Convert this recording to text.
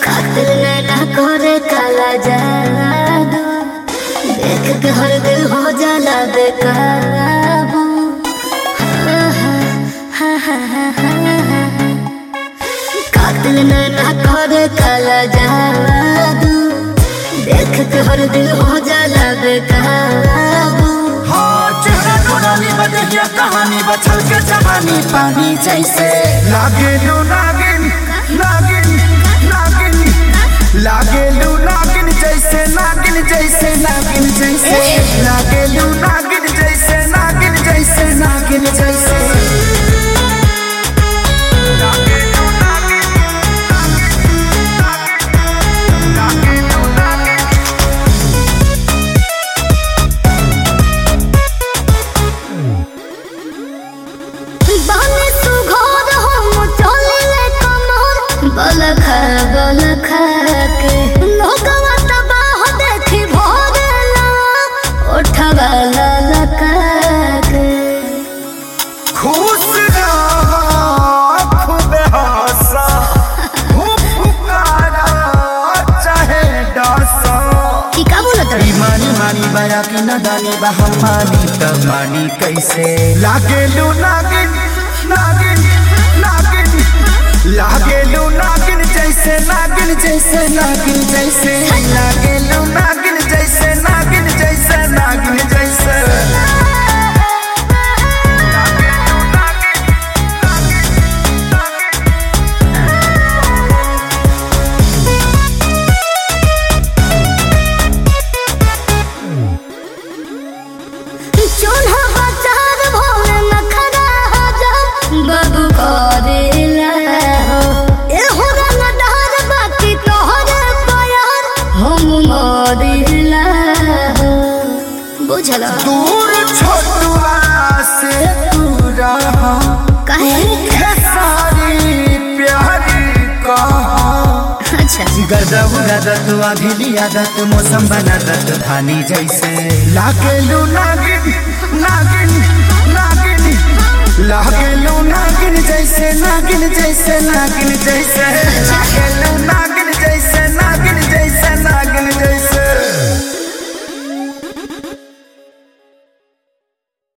कातिल नैना करे काला जादू देख के हर दिल हो जाला बेकाबू हा, हा, हा, हा, हा, हा, हा। कातिल नैना करे काला जादू देख के हर दिल हो जाला बेकाबू हाँ चेहरा नूरानी बदलिया कहानी बचल के जवानी पानी जैसे लागे लू नागिन नागिन नागिन लागे लू नागिन जैसे नागिन जैसे नागिन जैसे लागे लू नागिन जैसे नागिन जैसे नागिन जैसे लागे लू नागिन, नागिन, लागे लू नागिन। बाने सुघोर हम चलिले कमर बलखा बलखा के लोगवा तबाह देखी भोरेला ओठवा ललका के खुश रहो खूब हंसा खूब पुकारा चाहे डसा की का बोलत रे मानी मानी बया की नदानी बहम मानी तब मानी कैसे लागे लू नागिन नागिन नागिन लागे लू नागिन जैसे नागिन जैसे नागिन जैसे लागे लू नागिन जैसे नागिन जैसे नागिन जैसे लागे लू नागिन, चोन्हा बाजार भोले नखरा हजार बाबू करेला हो ए हो रंगदार बाकी तोहरे प्यार हम मरिला हो बुझला दूर छोटुआ से तू रहा काहे है सारी प्यारी कहा अच्छा गदब गदत अभिली आदत मौसम बनादत धानी जैसे लागेलू नागिन नागिन नागिन लागेलू नागिन जैसे नागिन जैसे नागिन जैसे लागेलू